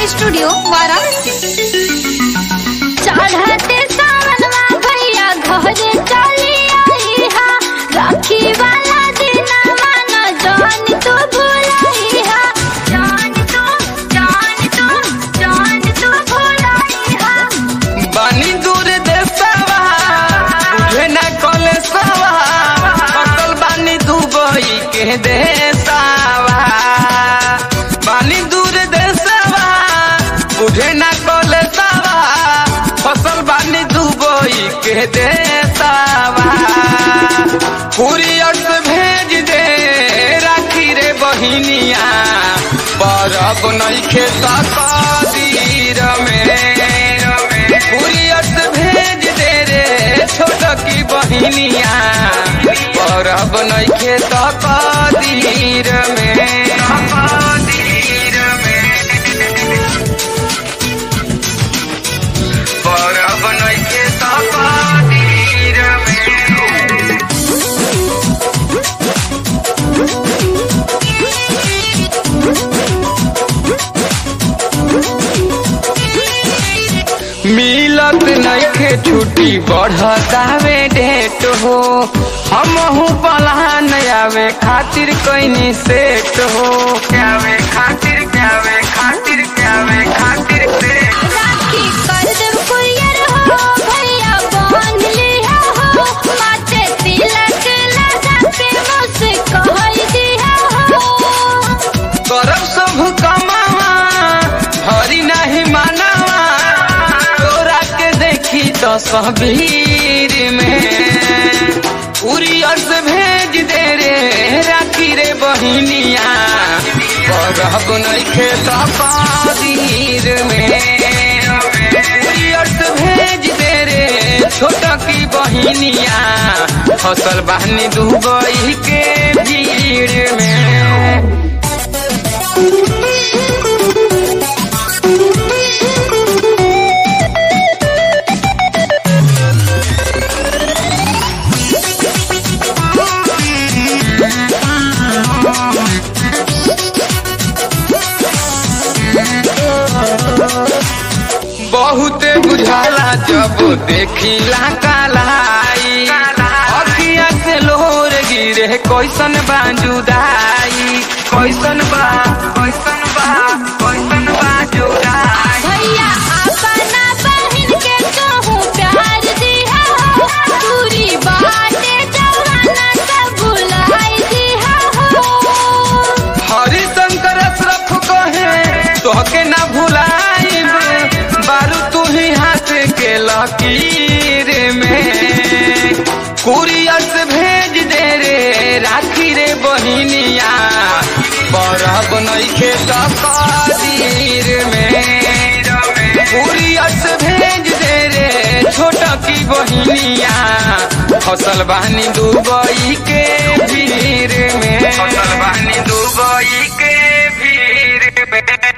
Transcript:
studio Varanasi चढ़ते सावनवा भैया घरे चली आई हा राखी वाला दिन मानो जान तो भुलाई हा जान तो जान तो जान तो भुलाई हा बानी दूर देशवा बुझे न कलेसवा फसल बानी दुबई के देशवा बानी दूर देशवा बुझे न कलेसवा फसल बानी दुबई के देशवा कुरियर से भेज दे राखी रे बहिनिया परब नइखे तकदीर में कुरियर से भेज दे रे छोट की बहिनिया परब नइखे तकदीर में तकदीर में परब नइखे तकदीर में मिलत नइखे छुट्टी बढ़तावे डेट हो हमहू पलान आवे खातिर कइनी सेट हो आवे खातिर आवे खातिर आवे खातिर सेट राखी कर देव कुरियर हो भैया बांध लिया हो माथे तिलक लगा के मुझसे कह दिया हो करब सब कमावा हरी नहीं मानावा तोरा के देखी तो सबीर में कुरियर से भेज दे रे राखी रे बहिनिया करब नइखे तकदीर में कुरियर से भेज दे रे छोटा की बहिनिया फसल बहनी दुबई के भीड़ में बहुते बुझाला जब देखिला कालाई अखिया से लोर गिरे कैसन बा जुदाई कैसन बा कैसन बा कैसन बा जुदाई भैया अपना बहन के कहूँ प्यार दिया हो दूरी बाटे जवाना सब भुलाई दिया हो हरिशंकर अशरफ कहे तोहके ना भुलाइब बारू तू ही हाथ के लकीर में कुरियर से भेज दे रे राखी रे बहिनिया बरब नइखे तकदीर में कुरियर से भेज दे रे छोटा की बहिनिया फसल बहनी दुबई के भीड़ में फसल बहनी दुबई के भीड़ में